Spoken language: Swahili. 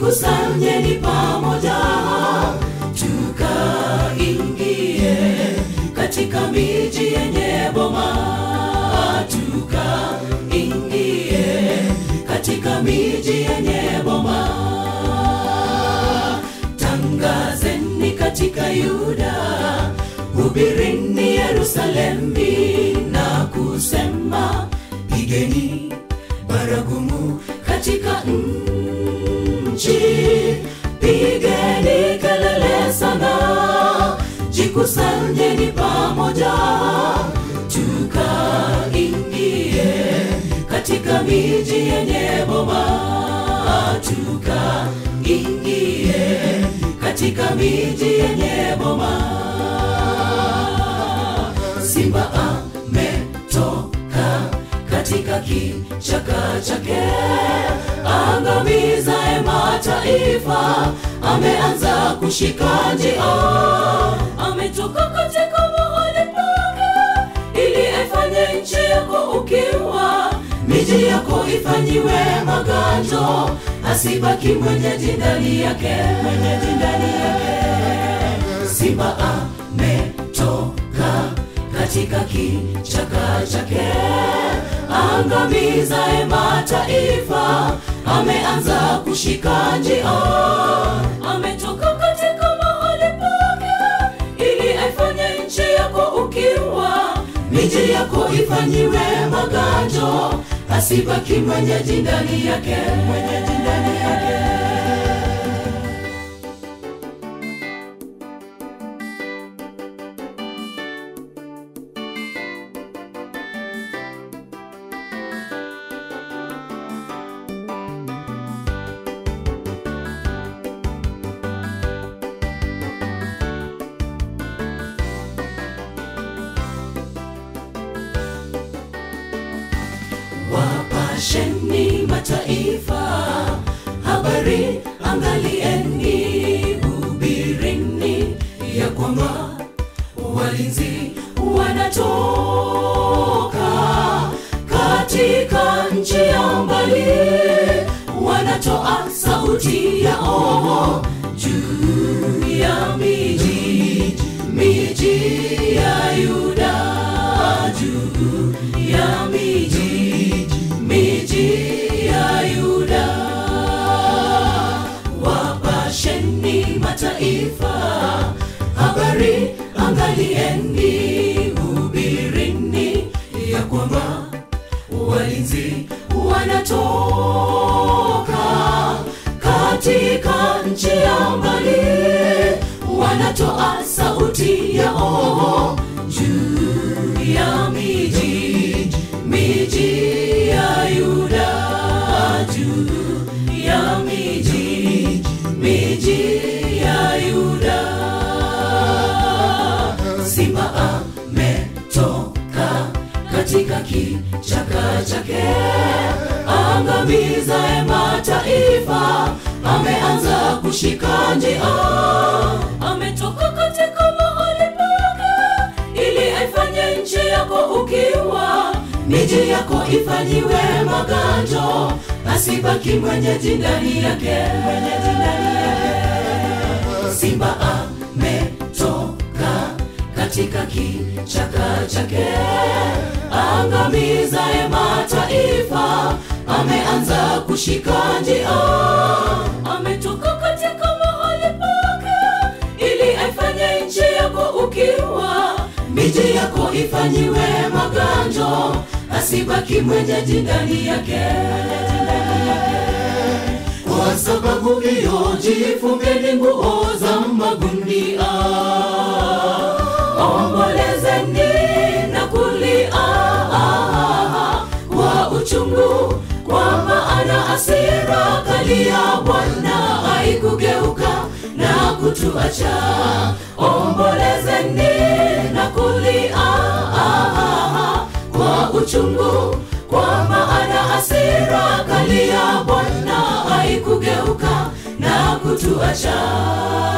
jikusanyeni pamoja tukaingie katika miji yenye boma tukaingie katika miji yenye boma tangazeni katika yuda hubirini yerusalemi na kusema pigeni baragumu katika nchi pigeni kelele sana jikusanyeni pamoja tukaingie katika miji yenye boma tukaingie katika miji yenye boma simba ametoka katika kichaka chake angamizae mataifa ameanza kushika njia ametoka katika mahali pake ili aifanye nchi yako ukiwa miji yako ifanyiwe maganjo asibaki mwenyeji ndani yake mwenyeji ndani yake simba ametoka katika kichaka chake angamizae mataifa ameanza kushika njia ametoka katika mahali pake ili aifanye nchi yako ukiwa miji yako ifanyiwe maganjo asibaki mwenyeji ndani yake mwenyeji ndani yake wapasheni mataifa habari angalieni hubirini ya kwamba walinzi wanatoka katika nchi ya mbali wanatoa sauti yao juu ya miji miji ya yuda juu ya miji miji ya yuda wapasheni mataifa habari angalieni hubirini ya kwamba walinzi wanatoka katika nchi ya mbali wanatoa sauti yao juu ya miji miji ya yuda juu ya miji miji ya yuda simba ametoka katika kichaka chake angamizae mataifa ameanza kushika njia ametoka katika mahali pake ili aifanye nchi yako ukiwa miji yako ifanyiwe maganjo asibaki mwenyeji ndani yake mwenyeji ndani yake simba ametoka katika kichaka chake angamizae mataifa ameanza kushika njia ametoka katika mahali pake ili aifanye nchi yako ukiwa miji yako ifanyiwe maganjo asibaki mwenyeji ndani yake mwenyeji ndani yake kwa sababu hiyo jifungeni nguo za magunia ombolezeni na kulia kwa uchungu kwa maana asira kali ya bwana haikugeuka na kutuacha ombolezeni na kulia kwa uchungu kwa maana asira kali ya bwana haikugeuka na kutuacha